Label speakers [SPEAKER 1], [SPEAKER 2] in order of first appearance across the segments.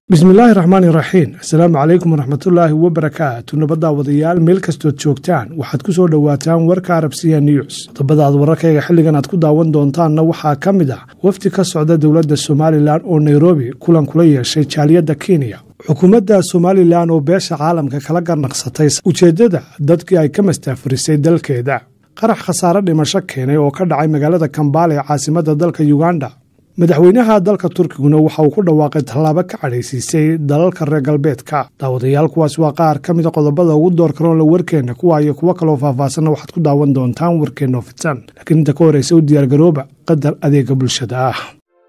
[SPEAKER 1] bismillaahi raxmaani raxiim asalaamu calaykum waraxmatullaahi wabarakaatu nabaddaa wadayaal meel kastood joogtaan waxaad ku soo dhowaataan warka arabsiya news qodobadaad wararkayga xilligan aad ku daawan doontaanna waxaa ka mid ah wafdi ka socda dowladda somalilan oo nairobi kulan kula yeeshay jaaliyadda kenya xukuumadda somalilan oo beesha caalamka kala garnaqsatay ujeeddada dadkii ay ka mastaafurisay dalkeeda qarax khasaare dhimasho keenay oo ka dhacay magaalada kambaale ee caasimadda dalka yuganda madaxweynaha dalka turkiguna waxa uu ku dhawaaqay tallaabo ka cadhaysiisay dalalka reer galbeedka daawadayaal kuwaas waa qaar ka mida qodobada ugu door karoon la warkeenna kuwa iyo kuwo kaloo faahfaahsanna waxaad ku daawan doontaan warkeenna oo fidsan laakiin inta ka horreysa u diyaargarooba qadar adeega bulshada ah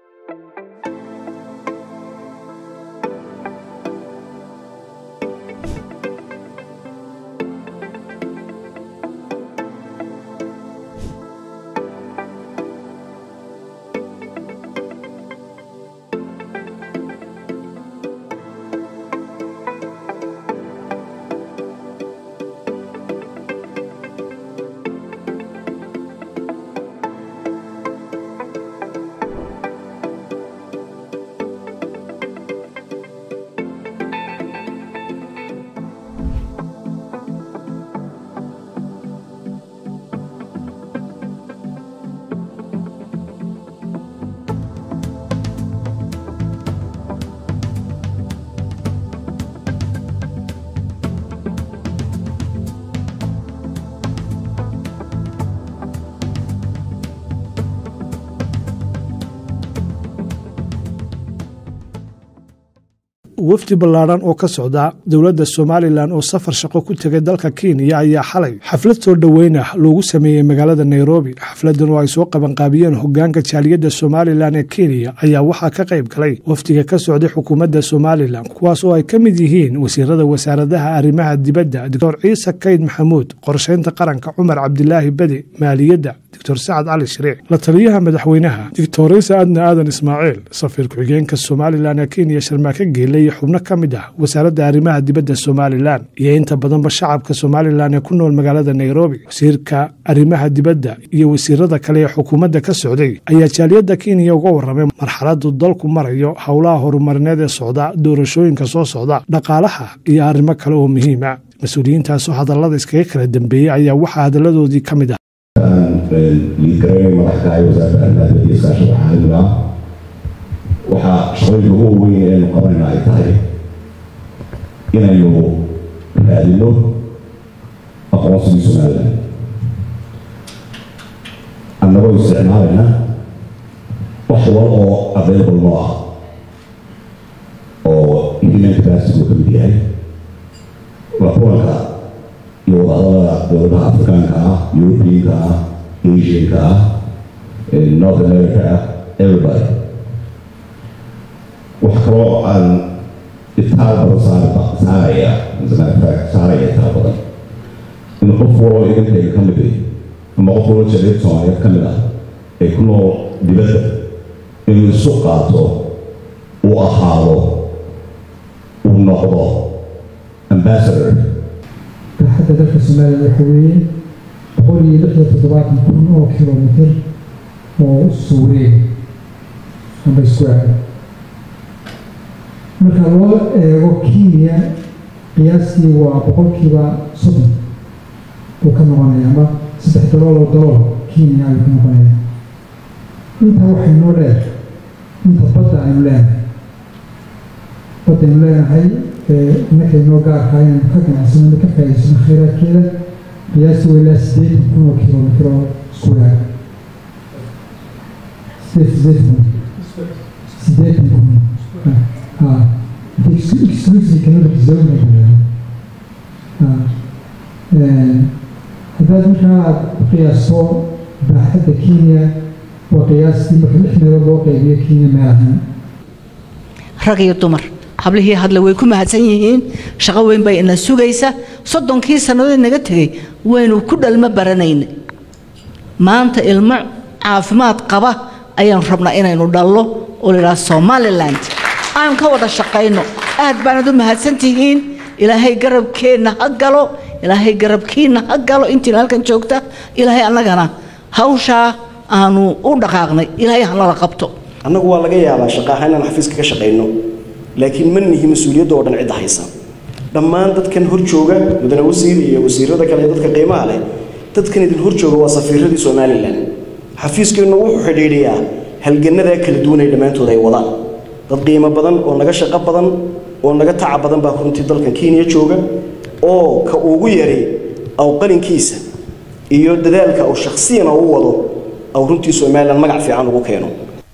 [SPEAKER 1] wafdi ballaadhan oo ka socda dowladda somalilan oo safar shaqo ku tegay dalka kenya ayaa xalay xaflad soo dhoweynah loogu sameeyey magaalada nairobi xafladan oo ay soo qabanqaabiyeen hogaanka jaaliyadda somalilan ee kenya ayaa waxaa ka qayb galay wafdiga ka socday xukuumadda somalilan kuwaas oo ay ka mid yihiin wasiirada wasaaradaha arrimaha dibadda doctor ciise kayd maxamuud qorshaynta qaranka cumar cabdilaahi bede maaliyadda doctor sacad cali shariic la taliyaha madaxweynaha doctorisa adna aadan ismaaciil safiir ku-xigeenka somalilan ee kenya sharmaake geele iyo xubno ka mid ah wasaaradda arrimaha dibadda somalilan iyo inta badanba shacabka somalilan ee ku nool magaalada nairobi wasiirka arrimaha dibadda iyo wasiirada kale ee xukuumadda ka socday ayaa jaaliyadda kenya uga warramay marxaladu dalku marayo howlaha horumarineed ee socda doorashooyinka soo socda dhaqaalaha iyo arrimo kale oo muhiima mas-uuliyiintaasoo hadallada iskaga kala dambeeyey ayaa waxaa hadalladoodii ka mid ah
[SPEAKER 2] liidgareynay madaxkahay wasaaradda arrimaha dibadda iyo iskaashiga caalamiga ah waxaa shaqooyinka ugu weyn ee aynu qabanayna ay tahay inaynu raadino aqoonsigii somalilan annagoo isticmaalayna wax wal oo available noo ah oo human capacity uu ka mid yahay waa kulanka iyo wadahadalada dowladaha afrikaanka ah europeanka ah asianka ah north america ah everybody wax kaloo aan itaal badan saar saaraya fact saaraya itaal badan in qof waloo idinkayga ka mid ama qof waloo jaleed soomaaliyeed ka mid ah ay ku nool dibadda inuu isu qaato uu ahaado uu noqdo ambassador
[SPEAKER 3] baaxadda dalka soomaaliya waxa weeye boqol iyo lix iyo toddobaatan kun oo kilomitir oo u suureen amba isku aado marka loo eego kenya qiyaastii waa boqolkiiba soddon uu ka noqonaya ama saddex dalool oo dalool kenya ayuu ka noqonaya inta waxay noo dheer inta badda aynu leenahay badda aynu leenahay markay noo gaarkaa inaynu ka ganacsano ka faa'iidsano khayraadkeeda qiyaastii waa ilaa siddeetan kun oo kilomitir oo isku waaga siddeetan siddeetan kun ha exclusive economic zone haddaad markaa aad ku qiyaasto baaxadda kenya waa qiyaastii marka lix meelood loo qaybiyo kenya meel ahaan
[SPEAKER 4] rag iyo dumar hablihii hadle way ku mahadsan yihiin shaqo weyn bay ina sugaysa soddonkii sannadood naga tegey waynu ku dhalmo baranayna maanta ilmo caafimaad qaba ayaan rabnaa inaynu dhallo oo la idhaha somaliland aan ka wada shaqayno aad baanad u mahadsantihiin ilaahay garabkeenna ha galo ilaahay garabkiinna ha galo intiina halkan joogta ilaahay annagana hawshaa aanu u dhaqaaqnay ilaahay hanala qabto
[SPEAKER 5] annagu waa laga yaabaa shaqa ahaan inaan xafiiska ka shaqayno laakiin ma nihi mas-uuliyadda oo dhan cidda haysa dhammaan dadkan hor jooga mudane wasiir iyo wasiirada kale ee dadka qiimaha leh dadkan idin hor jooga waa safiiradii somalilan xafiiskeennu wuxuu xidhiidhiyaa halganadaa kala duwan ay dhammaantood ay wadaan dad qiimo badan oo naga shaqo badan oo naga taca badan baa runtii dalkan kenya jooga oo ka ugu yaray aw qalinkiisa iyo dadaalka aw shakhsiyana u wado aw runtii somalilan magac fiican ugu keeno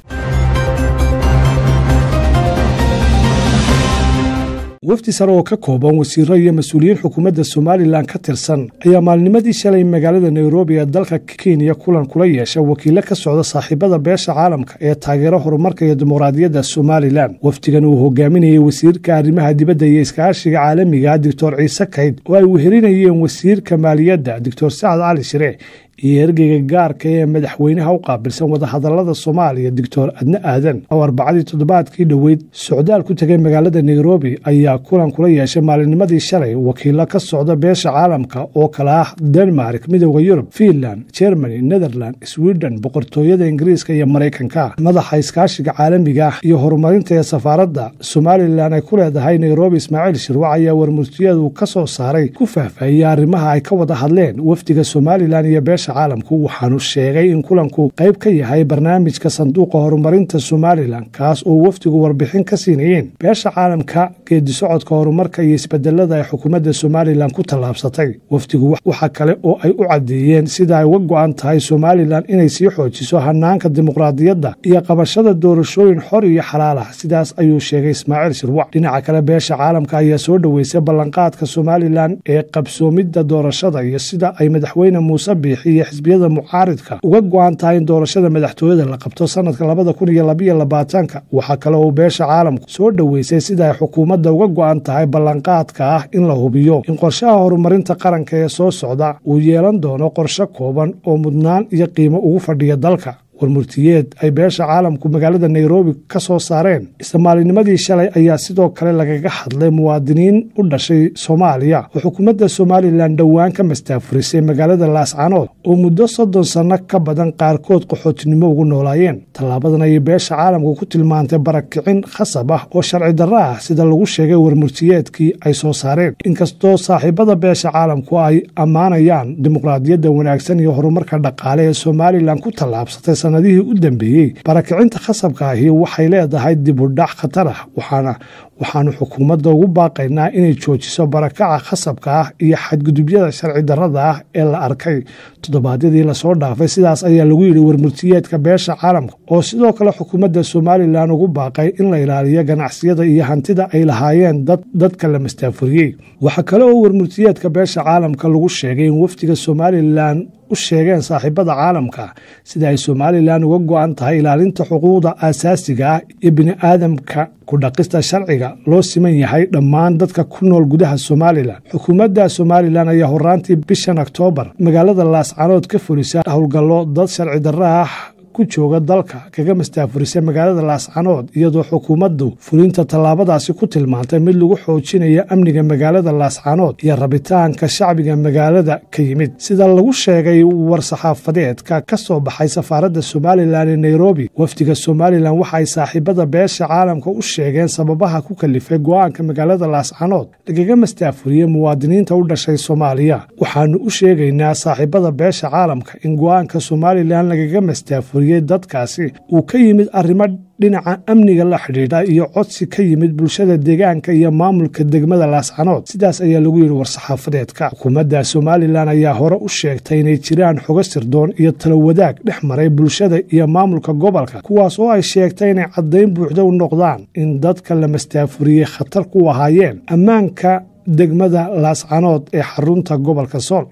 [SPEAKER 1] wafdi sare oo ka kooban wasiiro iyo mas-uuliyiin xukuumadda somalilan ka tirsan ayaa maalnimadii shalay magaalada nairobi ee dalka kenya kulan kula yeesha wakiilo ka socda saaxiibada beesha caalamka ee taageero horumarka iyo dimuqraadiyadda somalilan wafdigan uu hogaaminayay wasiirka arrimaha dibadda iyo iskaashiga caalamiga doctor ciise kayd oo ay wehelinayeen wasiirka maaliyadda doctor sacad cali shire iyo ergeyga gaarka ee madaxweynaha u qaabilsan wadahadalada soomaaliya doctor adne aadan oo arbacadii toddobaadkii dhoweyd socdaal ku tegay magaalada nairobi ayaa kulan kula yeeshay maalinnimadii shalay wakiilo ka socda beesha caalamka oo kala ah denmark midooda yurub fiinland germany netherland sweden boqortooyada ingiriiska iyo maraykanka madaxa iskaashiga caalamiga ah iyo horumarinta ee safaaradda somalilan ay ku leedahay nairobi ismaaciil shirwac ayaa warmurtiyeedu ka soo saaray ku faahfaahiyey arrimaha ay ka wada hadleen wafdiga somalilan iyo beesha caalamku waxaanu sheegay in kulanku qayb ka yahay barnaamijka sanduuqa horumarinta somalilan kaas oo wafdigu warbixin ka siinayeen beesha caalamka geedisocodka horumarka iyo isbedelada ay xukuumadda somalilan ku tallaabsatay wafdigu waxa kale oo ay u caddeeyeen sida ay uga go-an tahay somalilan inay sii xoojiso hanaanka dimuqraadiyadda iyo qabashada doorashooyin xor iyo xalaal ah sidaas ayuu sheegay ismaaciil shirwac dhinaca kale beesha caalamka ayaa soo dhoweysay ballanqaadka somalilan ee qabsoomidda doorashada iyo sida ay madaxweyne muuse biixi iyo xisbiyada mucaaridka uga go-an tahay in doorashada madaxtooyada la qabto sanadka labada kun iyo labaiyo labaatanka waxaa kale uu beesha caalamku soo dhoweysay sida ay xukuumadda uga go-an tahay ballanqaadka ah in la hubiyo in qorshaha horumarinta qaranka ee soo socda uu yeelan doono qorshe kooban oo mudnaan iyo qiimo ugu fadhiya dalka warmurtiyeed ay beesha caalamku magaalada nairobi ka soo saareen isla maalinimadii shalay ayaa sidoo kale lagaga hadlay muwaadiniin u dhashay soomaaliya oo xukuumadda somalilan dhowaan ka mastaafurisay magaalada laascanood oo muddo soddon sanno ka badan qaarkood qaxootinimo ugu noolaayeen tallaabadan ayay beesha caalamku ku tilmaantay barakicin khasab ah oo sharci darro ah sida lagu sheegay warmurtiyeedkii ay soo saareen inkastoo saaxiibada beesha caalamku ay ammaanayaan dimuqraadiyadda wanaagsan iyo horumarka dhaqaale ee somalilan ku tallaabsatay sanadihii u dambeeyey barakicinta khasabka ahi waxay leedahay dib u dhac khatar ah waxaana waxaanu xukuumadda ugu baaqaynaa inay joojiso barakaca khasabka ah iyo xadgudubyada sharci darrada ah ee la arkay toddobaadyadii lasoo dhaafay sidaas ayaa lagu yidhi warmurtiyeedka beesha caalamka oo sidoo kale xukuumadda somalilan ugu baaqay in la ilaaliyo ganacsiyada iyo hantida ay lahaayeen dadka la mastaafuriyey waxaa kale oo warmurtiyeedka beesha caalamka lagu sheegay in wafdiga somalilan u sheegeen saaxiibada caalamka sida ay somalilan uga go-an tahay ilaalinta xuquuqda aasaasiga ah iyo bini'aadamka ku dhaqista sharciga loo siman yahay dhammaan dadka ku nool gudaha somalilan xukuumadda somalilan ayaa horaantii bishan oktoobar magaalada laascanood ka fulisa howlgallo dad sharci darro ah ku jooga dalka kaga mastaafurisay magaalada laascanood iyadoo xukuumaddu fulinta tallaabadaasi ku tilmaantay mid lagu xoojinayo amniga magaalada laascanood iyo rabitaanka shacbiga magaalada ka yimid sida lagu sheegay war-saxaafadeedka ka soo baxay safaaradda somalilan ee nairobi wafdiga somalilan waxa ay saaxiibada beesha caalamka u sheegeen sababaha ku kalifay go-aanka magaalada laascanood lagaga mastaafuriyey muwaadiniinta u dhashay soomaaliya waxaanu u sheegaynaa saaxiibada beesha caalamka in go-aanka somalilan lagaga mastaafuriyey dadkaasi uu ka yimid arrimo dhinaca amniga la xidhiidha iyo codsi ka yimid bulshada deegaanka iyo maamulka degmada laascanood sidaas ayaa lagu yidhi war-saxaafadeedka xukuumadda somalilan ayaa hore u sheegtay inay jiraan xogo sirdoon iyo talo wadaag dhex maray bulshada iyo maamulka gobolka kuwaas oo ay sheegtay inay caddayn buuxda u noqdaan in dadka la mastaafuriyey khatar ku ahaayeen ammaanka degmada laascanood ee xarunta gobolka sool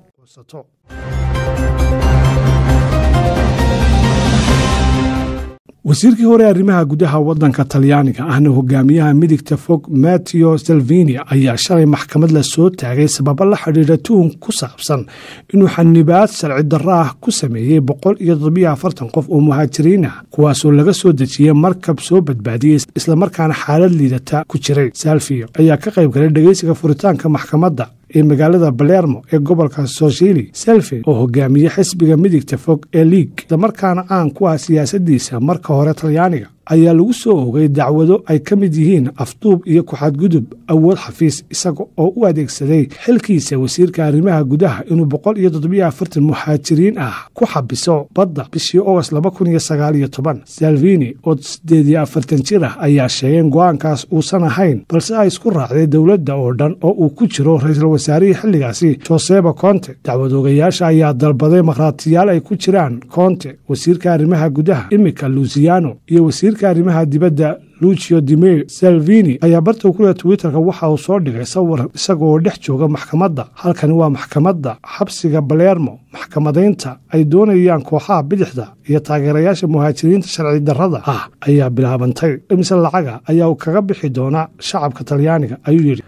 [SPEAKER 1] wasiirkii hore arrimaha gudaha waddanka talyaaniga ahna hogaamiyaha midigta fog matteo salvini ayaa shalay maxkamad la soo taagay sababo la xidhiidha tuhun ku saabsan inuu xanibaad sharci darro ah ku sameeyey boqol iyo toddobiyo afartan qof oo muhaajiriin ah kuwaasoo laga soo dejiyey markab soo badbaadiyey islamarkaana xaalad liidata ku jiray salvio ayaa ka qayb galay dhegeysiga furitaanka maxkamadda ee magaalada balermo ee gobolka soshili selfi oo hogaamiye xisbiga midigta fog ee liig islamarkaana caan ku ah siyaasadiisa marka hore talyaaniga ayaa lagu soo ogay dacwado ay ka mid yihiin afduub iyo ku-xadgudub awood xafiis isaga oo u adeegsaday xilkiisa wasiirka arrimaha gudaha inuu boqol iyo toddobiyo afartan muhaajiriin ah ku xabiso badda bishii ogost laba kun iyo sagaal iyo toban salvini oo siddeed iyo afartan jir ah ayaa sheegeen go-aankaas uusan ahayn balse ay isku raacday dowladda oo dhan oo uu ku jiro ra-iisul wasaarihii xilligaasi joseba conte dacwadoogayaasha ayaa dalbaday markhaatiyaal ay ku jiraan conte wasiirka arrimaha gudaha imika lusiano iyo wasiirka arrimaha dibadda lucio dimir salvini ayaa barta ku leh twitterka waxa uu soo dhigay sawir isagaoo dhex jooga maxkamadda halkani waa maxkamadda xabsiga balermo maxkamadaynta ay doonayaan kooxaha bidixda iyo taageerayaasha muhaajiriinta sharci darrada ah ayaa bilaabantay imise lacaga ayaa uu kaga bixi doonaa shacabka talyaaniga ayuu yidhi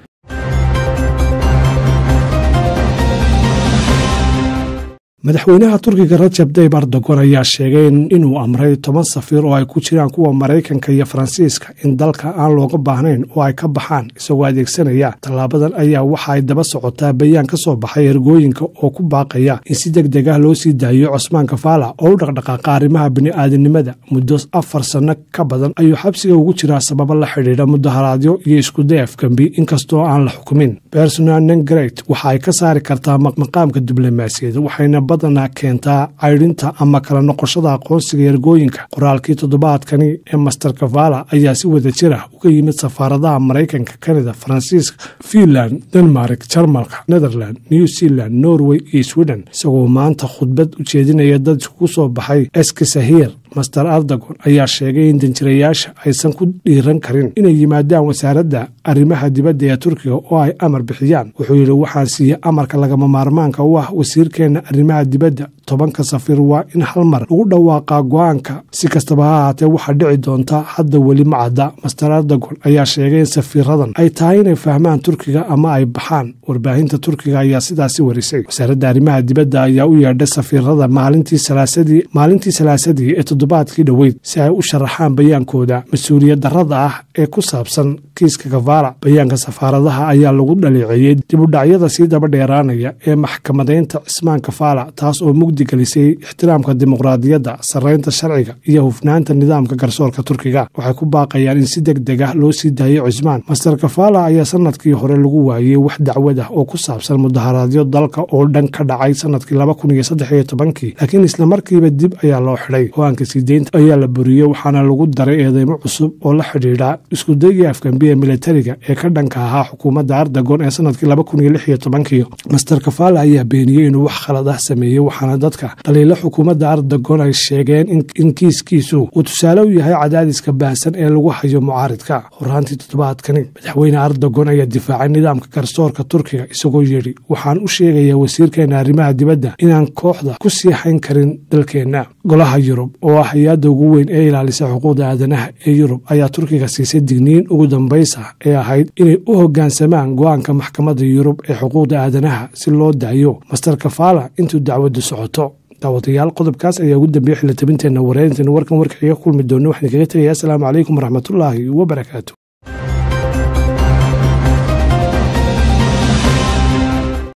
[SPEAKER 1] madaxweynaha turkiga rajab dayb erdogon ayaa sheegay inuu amray toban safiir oo ay ku jiraan kuwa maraykanka iyo faransiiska in dalka aan looga baahnayn oo ay ka baxaan isagoo adeegsanaya tallaabadan ayaa waxa ay daba socotaa bayaan ka soo baxay ergooyinka oo ku baaqaya in si deg deg ah loo sii daayo cosmaan kafaala oo u dhaqdhaqaaqa arrimaha bini'aadanimada muddo afar sanno ka badan ayuu xabsiga ugu jiraa sababo la xidhiidha mudaharaadyo iyo iskuday afgembi inkastoo aan la xukumin bersonal nengret waxa ay ka saari kartaa maqaamka diblomaasiyad waxayna badana keentaa caydhinta ama kala noqoshada aqoonsiga ergooyinka qoraalkii toddobaadkani ee master kavala ayaa si wada jir ah uga yimid safaaradaha maraykanka kanada faransiiska finland denmark jarmalka netherland new zealand norway iyo sweden isagoo maanta khudbad u jeedinaya dad ku soo baxay eskisahir master ardagon ayaa sheegay in danjirayaasha aysan ku dhiiran karin inay yimaadaan wasaaradda arrimaha dibadda ee turkiga oo ay amar bixiyaan wuxuu yidhi waxaan siiyey amarka lagama maarmaanka u ah wasiirkeenna arrimaha dibadda tobanka safiir waa in hal mar lagu dhawaaqaa go-aanka si kastaba ha ahaatee waxaa dhici doonta hadda weli ma cadda master ardagon ayaa sheegay in safiiradan ay tahay inay fahmaan turkiga ama ay baxaan warbaahinta turkiga ayaa sidaasi warisay wasaaradda arrimaha dibadda ayaa u yeedhay safiirada maalintii salaasadii maalintii salaasadii ee toddobaadkii dhoweyd si ay u sharaxaan bayaankooda mas-uuliyad darrada ah ee ku saabsan kiiska kafaala bayaanka safaaradaha ayaa lagu dhaleeceeyey dibudhacyada sii daba dheeraanaya ee maxkamadaynta cismaan kafaala taas oo mugdi gelisay ixtiraamka dimuqraadiyadda sarraynta sharciga iyo hufnaanta nidaamka garsoorka turkiga waxay ku baaqayaan in si deg deg ah loo sii daayo cismaan master kafaala ayaa sanadkii hore lagu waayey wax dacwad ah oo ku saabsan mudaharaadyo dalka oo dhan ka dhacay sanadkii laba kun iyo saddex iyo tobankii laakiin islamarkiiba dib ayaa loo xidhay go-aanka siideynta ayaa la buriyey waxaana lagu daray eedeymo cusub oo la xidhiidha iskudayii afgambi ee militariga ee ka dhanka ahaa xukuumadda ardagon ee sanadkii laba kun iyo lix iyo tobankii master kafaala ayaa beeniyey inuu wax khalad ah sameeyey waxaana dadka dhaliilo xukuumadda ardagon ay sheegeen in kiiskiisu uu tusaale u yahay cadaadiska baahsan ee lagu hayo mucaaridka horaantii toddobaadkani madaxweyne ardagon ayaa difaacay nidaamka garsoorka turkiga isagoo yidhi waxaan u sheegayaa wasiirkeena arrimaha dibadda inaan kooxda ku sii hayn karin dalkeenna golaha yurub oo ah hay-adda ugu weyn ee ilaalisa xuquuqda aadanaha ee yurub ayaa turkiga siisay digniin ugu dambaysa ee ahayd inay u hoggaansamaan go-aanka maxkamadda yurub ee xuquuqda aadanaha si loo daayo master kafaala intuu dacwaddu socoto daawadayaal qodobkaas ayaa ugu dambeeyey xilitabinteenna wareerinteena warkan warka iga kulmi doona waxaan kaga tegayaa asalaamu calaykum waraxmatullaahi wabarakaatu